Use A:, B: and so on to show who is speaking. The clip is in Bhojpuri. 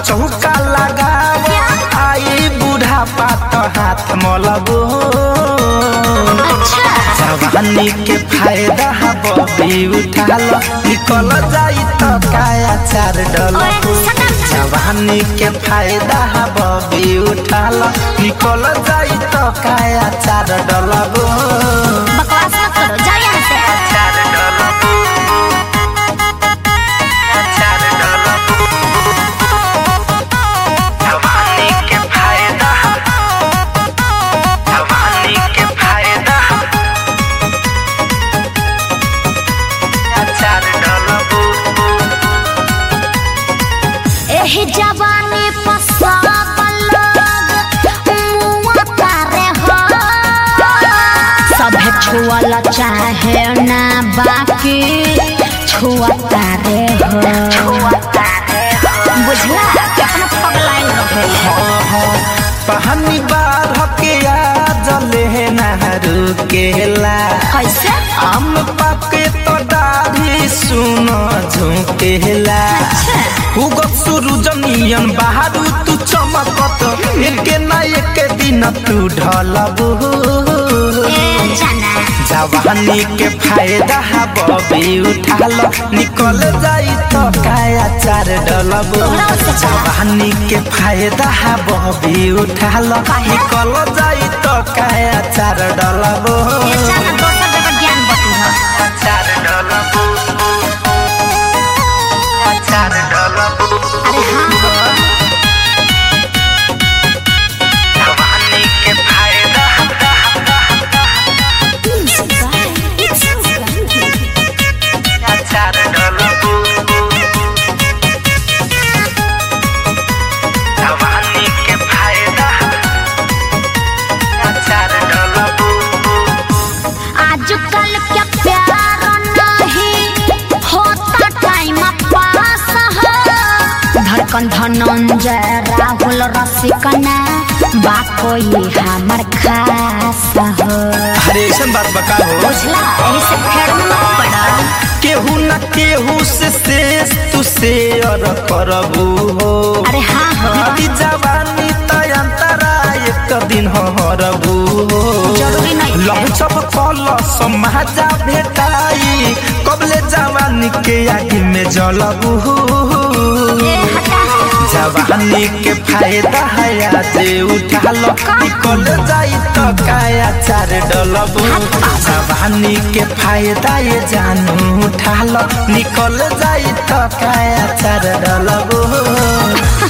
A: चौका लगाव आई बूढ़ा पात हाथ मलबो
B: अच्छा
A: जवानी के फायदा बबी उठा लो निकल जाई तो काया चार डलबो
B: ओए सटम
A: जवानी के फायदा बबी उठा लो निकल जाई तो काया चार डलबो
B: बकवास मत करो जाओ यहाँ से
A: चार डलबो चार डलबो जवानी के फायदा जवानी के फायदा चार डलबो
B: एही जवानी पसाबल लोग मुआ तारे हो सभे छुअल चाहे ना बाकी छुआ तारे हो बुझला कितना पगलाइन रहे
A: पहनी बार के जले नहरू केला
B: कैसे
A: आम पाके तो दाढ़ी सुन झुकेला उगत शुरू जनियन बाहरू तू चमकत एके ना एके दिन तू ढलबू
B: ए जाना
A: जवानी के फायदा बबी उठा लो निकल जाई तो काया चार डलबो
B: तोहरा उससे बड़ा।
A: जवानी के फायदा बबी उठा लो
B: काहे?
A: निकल जाई तो काया चार डलबो
B: ए जाना दोसर जगह ज्ञान बती हो
A: चार डलबो चार डलबो
B: अरे हाँ हो
A: जवानी के फायदा चार डलबो जवानी के फायदा चार डलबो
B: आजकल क्या प्यार नहीं होता टाइम पास हो धड़कन धनंजय राहुल रसिकना बा कोई हमर खास हो
A: अरे ऐसा बात बका हो
B: बुझला एही से फेर में मत पड़ा
A: केहू न केहू से शेष तू शेयर करबू हो
B: अरे हाँ हो
A: बीती जवानी तयंतरा एक दिन हरबू हो
B: जरूरी नहीं है।
A: लहचब कल समाजा भेटाई कबले जवानी के आगे में जलबू
B: ए हटा
A: जवानी के फायदा है जे उठा लो निकल जाई तो काया चार डलबू जवानी के फायदा ये जानू उठा लो निकल जाई तो काया चार डलबू